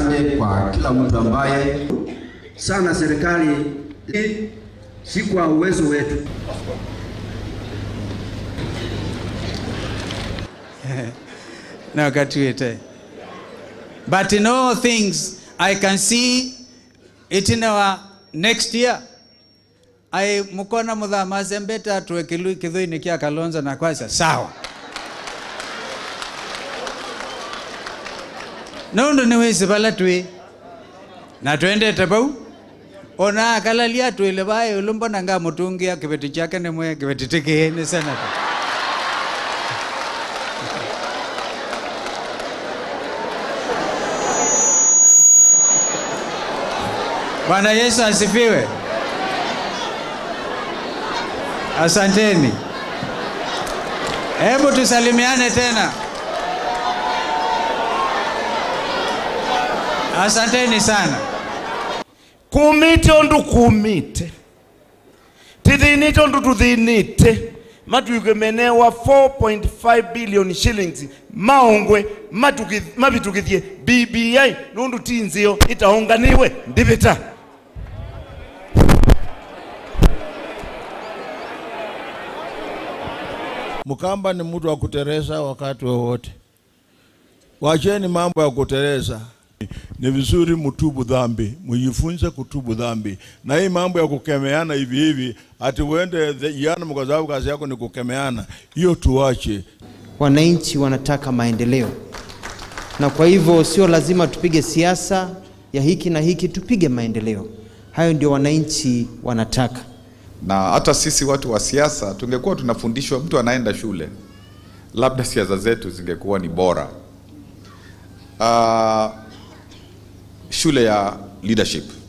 asante kwa kila mtu ambaye sana serikali, si kwa uwezo wetu. na wakati wete but in all things i can see it in our next year ai mukona muthama sembeta atwe kilu kithuini kia kalonzo na kwasa sawa nundu ni wisi vala twi na twendete vau ona akalalia twile vae ulu mbona nga mutungia kiveti chake nimwe kiveti tikii ni senata Bwana Yesu asifiwe. Asanteni. Hebu tusalimiane tena. Asanteni sana. kumite undu kumite tithinite undu tuthinite matwike menewa 4.5 billion shillings maongwe matuki- mavitukithie bbi nundu tinzio itaunganiwe ndivita Mkamba ni mtu wa kutereza wakati wowote. Wacheni mambo ya kutereza. Ni vizuri mtubu dhambi, mjifunze kutubu dhambi. Na hii mambo ya kukemeana hivi hivi, ati uende jehanamu kwa sababu kazi yako ni kukemeana, hiyo tuache. wananchi wanataka maendeleo, na kwa hivyo sio lazima tupige siasa ya hiki na hiki, tupige maendeleo. Hayo ndio wananchi wanataka. na hata sisi watu wa siasa tungekuwa tunafundishwa, mtu anaenda shule, labda siasa zetu zingekuwa ni bora. Uh, shule ya leadership